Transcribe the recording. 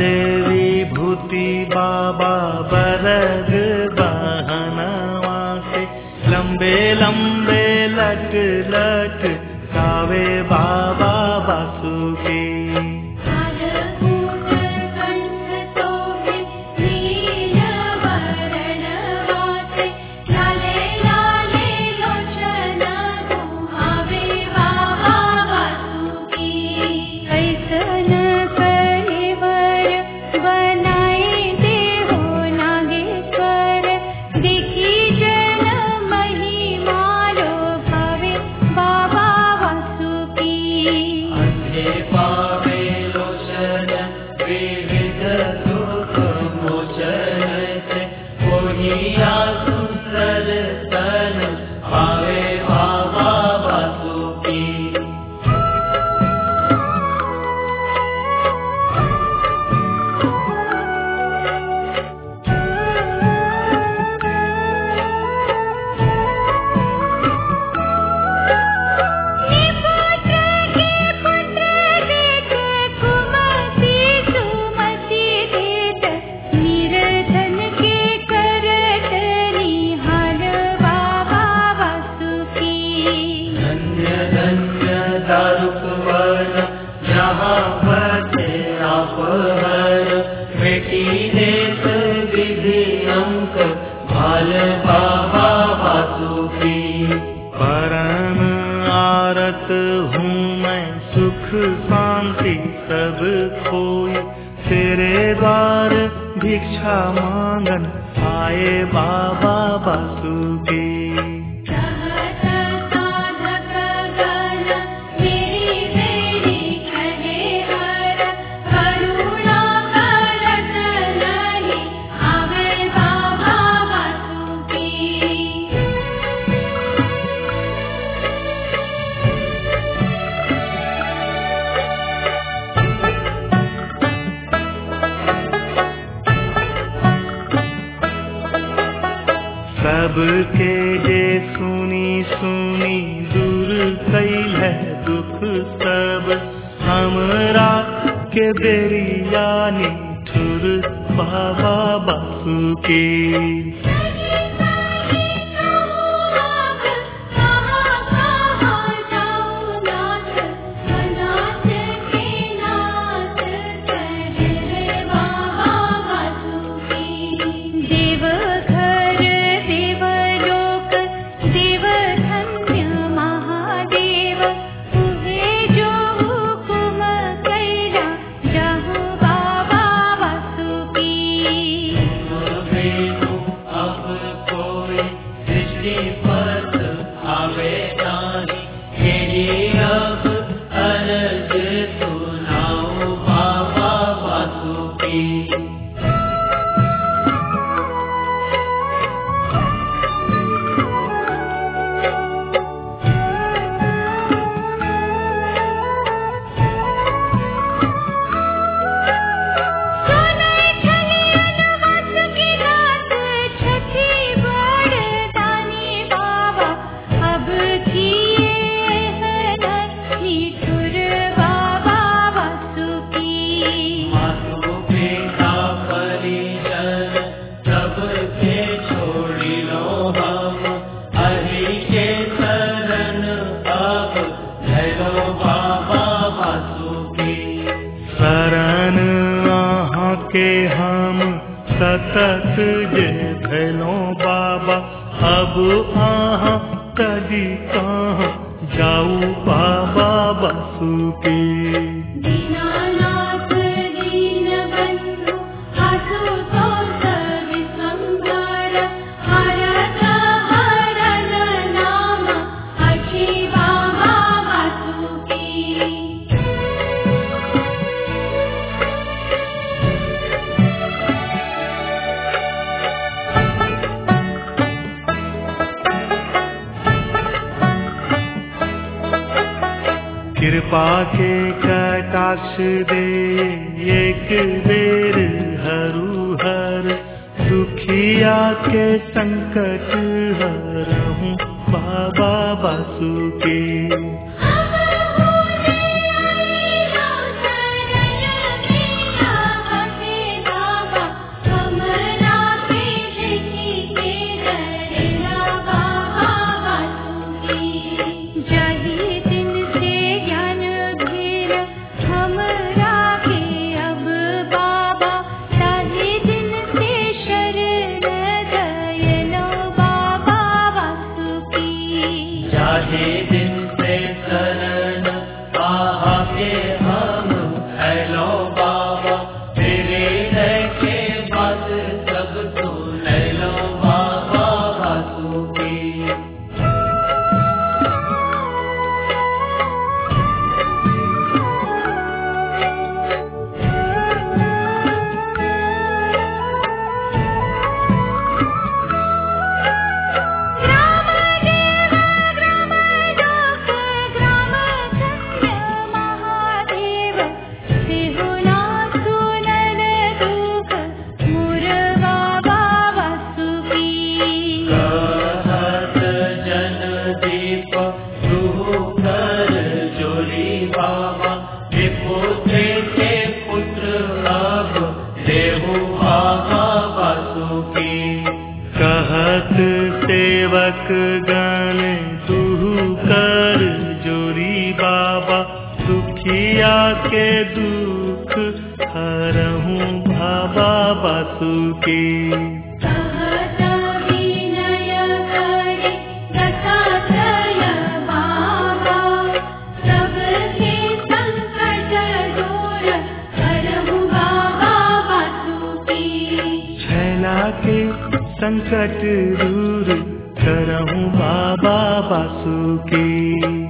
लाले विभूति बाबा बरग बहनवा से लंबे लंबे लट लट गावे बाबा बासुकी अंधे पावे लोचन विविध दुख मोचन से मोहिया सुंदर तन पावे बाबा बासुकी धन्य धन्य दारुक वन जहाँ बचे आप हर बेटी देत विधि अंक भाल बाबा वासुकी परम आरत हूँ मैं सुख शांति सब खोई तेरे द्वार भिक्षा मांगन आए बाबा वासुकी सबके जे सुनी सुनी दूर कैल है दुख सब हमरा के बेरियानी ठुर बाबा बासुकी देवघर देवलोक देवधन्य महादेव तुहे जो हुकुम कैला जहाँ बाबा वासुकी वेणु अब कोई दृष्टि पथ आवे नाही यही अब अरज सुनाओ बाबा वासुकी सोने छलियन वासुकी नाथ छठी बड़दानी बाबा अब किए है निठुर बाबा वासुकी मातो पिता परिजन सब के छोड़ी लो हम हरि के शरण अब धरो बाबा वासुकी शरण अहाँ के हम सतत जे धैलो बाबा अब अहाँ कदी कहाँ जाऊ बाबा बासुकी दीनानाथ दीनबन्धु आशुतोष विश्वम्भर हरत हरन नाम अक्षि बाबा वासुकी कृपा के कटाक्ष दे एक बेर हरु हर दुखिया के संकट हरहूँ बाबा बासुके अब होने आईला शरण मेरा गण तू कर जोरी बाबा दुखिया के दुख हरहूँ बाबा बासुकी सहज विनय करे दत्तात्रय बाबा सबके संकट दूर करहु बाबा वासुकी छैला के संकट दूर करहूँ बाबा बासुकी